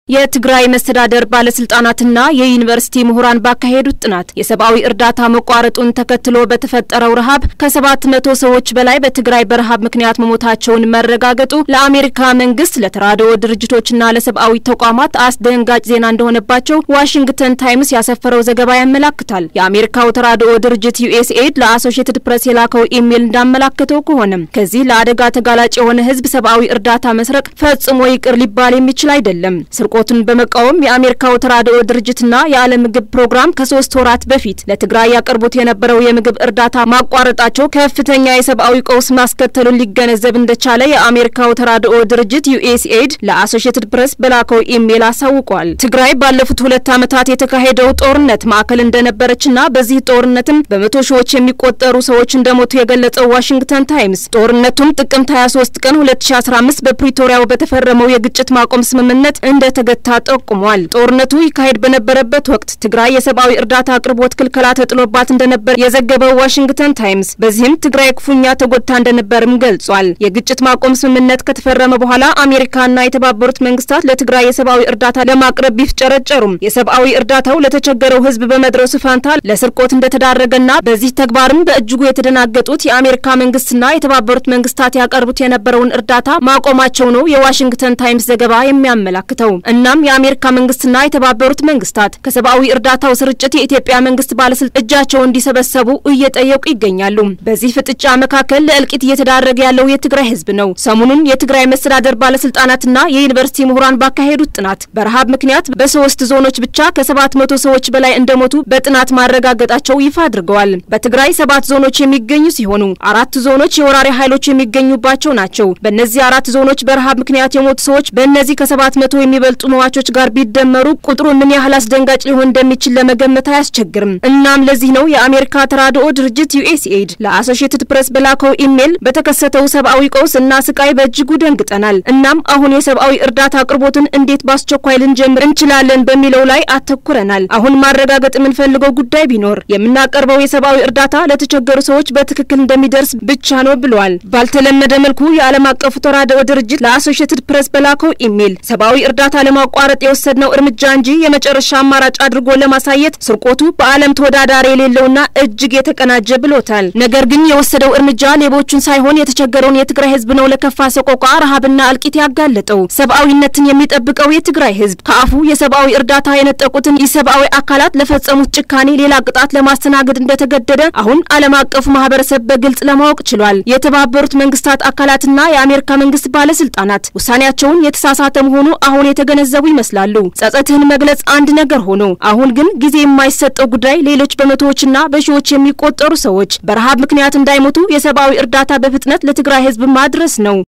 የትግራይ መስተዳደር ባለስልጣናትና የዩኒቨርሲቲ ምሁራን ባካሄዱት ጥናት የሰብአዊ እርዳታ መቋረጡን ተከትሎ በተፈጠረው ረሃብ ከሰባት መቶ ሰዎች በላይ በትግራይ በረሃብ ምክንያት መሞታቸውን መረጋገጡ ለአሜሪካ መንግስት፣ ለተራድኦ ድርጅቶችና ለሰብአዊ ተቋማት አስደንጋጭ ዜና እንደሆነባቸው ዋሽንግተን ታይምስ ያሰፈረው ዘገባ ያመላክታል። የአሜሪካው ተራድኦ ድርጅት ዩኤስኤድ ለአሶሺየትድ ፕሬስ የላከው ኢሜይል እንዳመላከተው ከሆነም ከዚህ ለአደጋ ተጋላጭ የሆነ ህዝብ ሰብአዊ እርዳታ መስረቅ ፈጽሞ ይቅር ሊባል የሚችል አይደለም። ስርቆቱን በመቃወም የአሜሪካው ተራድኦ ድርጅትና የዓለም ምግብ ፕሮግራም ከሶስት ወራት በፊት ለትግራይ ያቀርቡት የነበረው የምግብ እርዳታ ማቋረጣቸው ከፍተኛ የሰብአዊ ቀውስ ማስከተሉን ሊገነዘብ እንደቻለ የአሜሪካው ተራድኦ ድርጅት ዩኤስኤድ ለአሶሺየትድ ፕሬስ በላከው ኢሜይል አሳውቋል። ትግራይ ባለፉት ሁለት ዓመታት የተካሄደው ጦርነት ማዕከል እንደነበረችና በዚህ ጦርነትም በመቶ ሺዎች የሚቆጠሩ ሰዎች እንደሞቱ የገለጸው ዋሽንግተን ታይምስ ጦርነቱም ጥቅምት 23 ቀን 2015 በፕሪቶሪያው በተፈረመው የግጭት ማቆም ስምምነት እንደ ገታ ጠቁሟል። ጦርነቱ ይካሄድ በነበረበት ወቅት ትግራይ የሰብአዊ እርዳታ አቅርቦት ክልከላ ተጥሎባት እንደነበር የዘገበው ዋሽንግተን ታይምስ በዚህም ትግራይ ክፉኛ ተጎድታ እንደነበርም ገልጿል። የግጭት ማቆም ስምምነት ከተፈረመ በኋላ አሜሪካና የተባበሩት መንግስታት ለትግራይ የሰብአዊ እርዳታ ለማቅረብ ቢፍጨረጨሩም የሰብአዊ እርዳታው ለተቸገረው ሕዝብ በመድረሱ ፋንታ ለስርቆት እንደተዳረገና በዚህ ተግባርም በእጅጉ የተደናገጡት የአሜሪካ መንግስትና የተባበሩት መንግስታት ያቀርቡት የነበረውን እርዳታ ማቆማቸው ነው የዋሽንግተን ታይምስ ዘገባ የሚያመላክተው። እናም የአሜሪካ መንግስትና የተባበሩት መንግስታት ከሰብአዊ እርዳታው ስርጭት የኢትዮጵያ መንግስት ባለስልጣን እጃቸውን እንዲሰበሰቡ እየጠየቁ ይገኛሉ። በዚህ ፍጥጫ መካከል ለእልቂት እየተዳረገ ያለው የትግራይ ህዝብ ነው። ሰሞኑን የትግራይ መስተዳደር ባለስልጣናትና የዩኒቨርሲቲ ምሁራን ባካሄዱት ጥናት በረሃብ ምክንያት በሶስት ዞኖች ብቻ ከሰባት መቶ ሰዎች በላይ እንደሞቱ በጥናት ማረጋገጣቸው ይፋ አድርገዋል። በትግራይ ሰባት ዞኖች የሚገኙ ሲሆኑ አራት ዞኖች የወራሪ ኃይሎች የሚገኙባቸው ናቸው። በእነዚህ አራት ዞኖች በረሃብ ምክንያት የሞቱ ሰዎች በእነዚህ ከሰባት መቶ የሚበልጡ መዋቾች ጋር ቢደመሩ ቁጥሩ ምን ያህል አስደንጋጭ ሊሆን እንደሚችል ለመገመት አያስቸግርም። እናም ለዚህ ነው የአሜሪካ ተራድኦ ድርጅት ዩኤስኤድ ለአሶሺየትድ ፕሬስ በላከው ኢሜይል በተከሰተው ሰብአዊ ቀውስ እና ስቃይ በእጅጉ ደንግጠናል። እናም አሁን የሰብአዊ እርዳታ አቅርቦትን እንዴት በአስቸኳይ ልንጀምር እንችላለን በሚለው ላይ አተኩረናል። አሁን ማረጋገጥ የምንፈልገው ጉዳይ ቢኖር የምናቀርበው የሰብአዊ እርዳታ ለተቸገሩ ሰዎች በትክክል እንደሚደርስ ብቻ ነው ብለዋል። ባልተለመደ መልኩ የዓለም አቀፉ ተራድኦ ድርጅት ለአሶሺየትድ ፕሬስ በላከው ኢሜይል ሰብአዊ እርዳታ ለማቋረጥ የወሰድነው እርምጃ እንጂ የመጨረሻ አማራጭ አድርጎ ለማሳየት ስርቆቱ በዓለም ተወዳዳሪ የሌለውና እጅግ የተቀናጀ ብሎታል። ነገር ግን የወሰደው እርምጃ ሌቦቹን ሳይሆን የተቸገረውን የትግራይ ህዝብ ነው ለከፋ ሰቆቃ፣ ረሃብና እልቂት ያጋለጠው። ሰብአዊነትን የሚጠብቀው የትግራይ ህዝብ ከአፉ የሰብአዊ እርዳታ የነጠቁትን የሰብአዊ አካላት ለፈጸሙት ጭካኔ ሌላ ቅጣት ለማስተናገድ እንደተገደደ አሁን ዓለም አቀፉ ማህበረሰብ በግልጽ ለማወቅ ችሏል። የተባበሩት መንግስታት አካላትና የአሜሪካ መንግስት ባለስልጣናት ውሳኔያቸውን የተሳሳተ መሆኑ አሁን የተገነዘቡ ይመስላሉ። ጸጸትህን መግለጽ አንድ ነገር ሆኖ አሁን ግን ጊዜ የማይሰጠው ጉዳይ ሌሎች በመቶዎችና በሺዎች የሚቆጠሩ ሰዎች በረሃብ ምክንያት እንዳይሞቱ የሰብአዊ እርዳታ በፍጥነት ለትግራይ ህዝብ ማድረስ ነው።